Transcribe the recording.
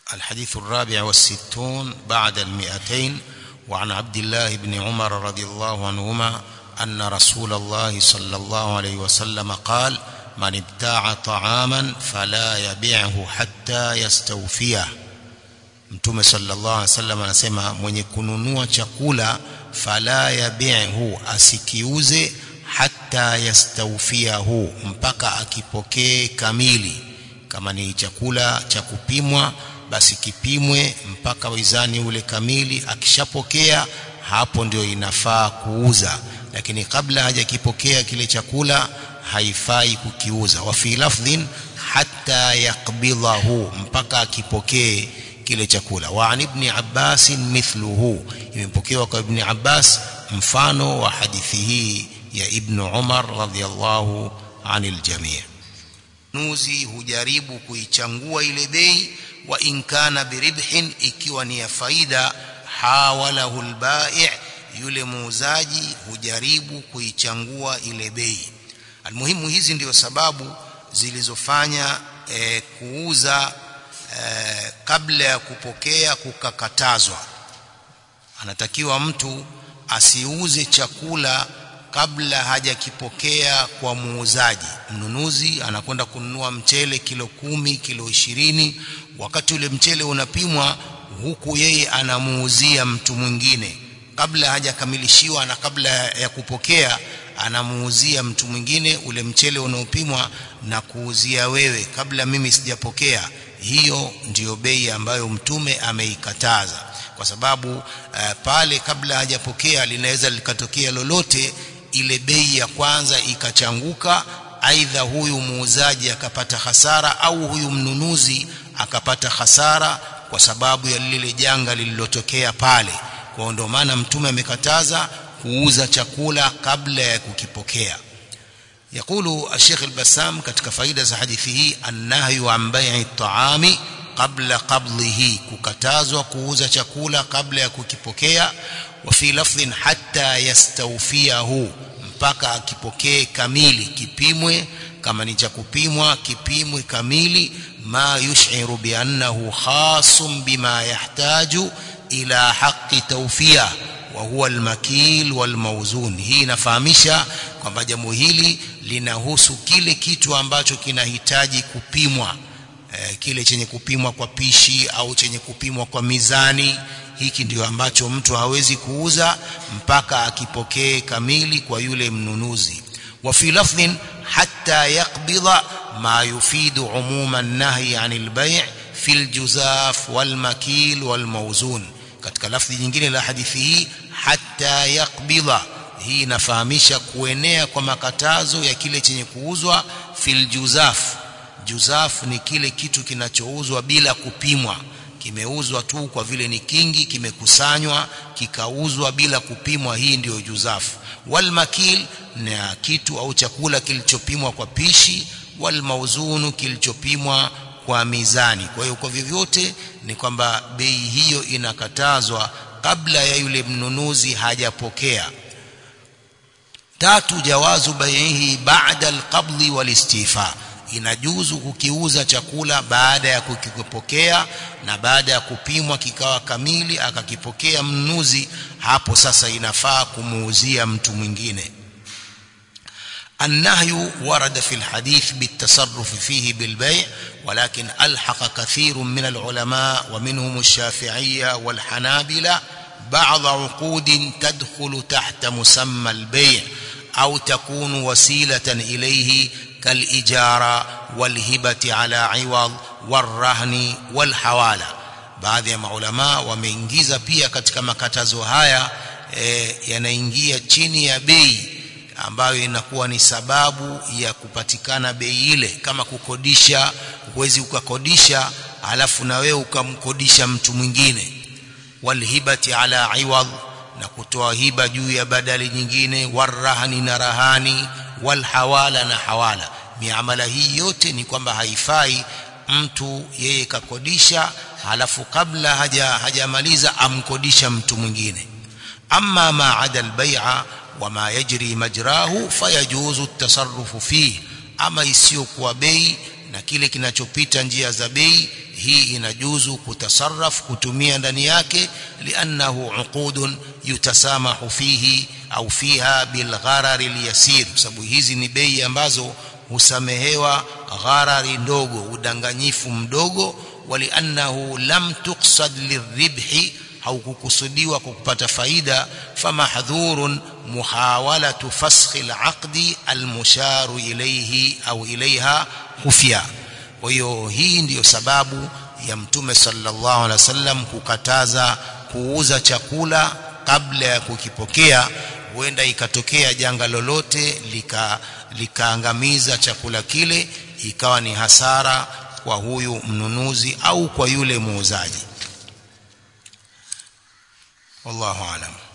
الحديث الرابع والستون بعد المئتين وعن عبد الله بن عمر رضي الله عنهما أن رسول الله صلى الله عليه وسلم قال من ابتاع طعاما فلا يبيعه حتى يستوفيه mtume sallallahu alaihi wasallam anasema mwenye kununua chakula fala yabi'hu asikiuze hata yastawfiahu mpaka akipokee kamili kama ni chakula cha kupimwa basi kipimwe mpaka wizani ule kamili akishapokea hapo ndio inafaa kuuza lakini kabla hajakipokea kile chakula haifai kukiuza wa fi lafdhin hatta yaqbidahu mpaka akipokee kile chakula wa an ibn Abbas mithluhu imepokewa kwa ibn Abbas mfano wa hadithi hii ya ibn Umar radhiyallahu anil jami' nuzi hujaribu kuichangua ile bei wa in kana biribhin ikiwa ni ya faida hawalahu albai' yule muuzaji hujaribu kuichangua ile bei almuhimu hizi ndio sababu zilizofanya e, kuuza e, kabla ya kupokea kukakatazwa anatakiwa mtu asiuze chakula kabla hajakipokea kwa muuzaji mnunuzi anakwenda kununua mchele kilo kumi kilo ishirini wakati ule mchele unapimwa huku yeye anamuuzia mtu mwingine kabla hajakamilishiwa na kabla ya kupokea anamuuzia mtu mwingine ule mchele unaopimwa na kuuzia wewe kabla mimi sijapokea hiyo ndiyo bei ambayo mtume ameikataza kwa sababu uh, pale kabla hajapokea linaweza likatokea lolote ile bei ya kwanza ikachanguka aidha huyu muuzaji akapata hasara au huyu mnunuzi akapata hasara kwa sababu ya lile janga lililotokea pale kwa ndio maana mtume amekataza kuuza chakula kabla ya kukipokea يقول الشيخ البسام katika faida za hadithi hii annahyu an bai'i at-ta'ami qabla qabdihi kukatazwa kuuza chakula kabla ya kukipokea wa fi lafdhin hatta yastawfiyahu mpaka akipokee kamili kipimwe kama ni cha kupimwa kipimwe kamili ma yush'iru bi annahu khasum bima yahtaju ila haqqi tawfiya wa huwa al-makil wal-mawzun hii inafahamisha kwamba jambo hili linahusu kile kitu ambacho kinahitaji kupimwa e, kile chenye kupimwa kwa pishi au chenye kupimwa kwa mizani hiki ndio ambacho mtu hawezi kuuza mpaka akipokee kamili kwa yule mnunuzi wa fi lafdhin hatta yaqbida ma yufidu umuma an-nahy 'anil bay' fi al-juzaf wal-makil wal-mawzun katika lafdhi nyingine la hadithi hii hatta yaqbida hii inafahamisha kuenea kwa makatazo ya kile chenye kuuzwa fil juzaf juzaf ni kile kitu kinachouzwa bila kupimwa kimeuzwa tu kwa vile ni kingi kimekusanywa kikauzwa bila kupimwa hii ndiyo juzaf wal makil na kitu au chakula kilichopimwa kwa pishi wal mauzunu kilichopimwa kwa mizani kwa hiyo kwa vyovyote ni kwamba bei hiyo inakatazwa kabla ya yule mnunuzi hajapokea tatu jawazu baihi ba'da alqabdi walistifa inajuzu kukiuza chakula baada ya kukipokea na baada ya kupimwa kikawa kamili akakipokea mnunuzi hapo sasa inafaa kumuuzia mtu mwingine النهي ورد في الحديث بالتصرف فيه بالبيع ولكن ألحق كثير من العلماء ومنهم الشافعية والحنابلة بعض عقود تدخل تحت مسمى البيع أو تكون وسيلة إليه كالإجارة والهبة على عوض والرهن والحوالة baadhi ya maulama wameingiza pia katika makatazo haya e, yanaingia chini ya bei ambayo inakuwa ni sababu ya kupatikana bei ile kama kukodisha huwezi ukakodisha alafu na wewe ukamkodisha mtu mwingine walhibati ala iwad na kutoa hiba juu ya badali nyingine warahani na rahani walhawala na hawala miamala hii yote ni kwamba haifai mtu yeye kakodisha halafu kabla haja hajamaliza amkodisha mtu mwingine amma ma ada albay'a wama yajri majrahu fayajuzu at-tasarrufu fihi ama isiyokuwa bei na kile kinachopita njia za bei hii inajuzu kutasarraf kutumia ndani yake liannahu uqudun yutasamahu fihi au fiha bilgharari alyasir sababu hizi ni bei ambazo husamehewa gharari ndogo udanganyifu mdogo waliannahu lam tuqsad liribhi haukukusudiwa kupata faida famahdhurun muhawalatu faskhi alaqdi almusharu ilayhi au ilaiha khufya kwa hiyo hii ndiyo sababu ya mtume sallallahu alaihi wasallam kukataza kuuza chakula kabla ya kukipokea huenda ikatokea janga lolote lika likaangamiza chakula kile ikawa ni hasara kwa huyu mnunuzi au kwa yule muuzaji wallahu alam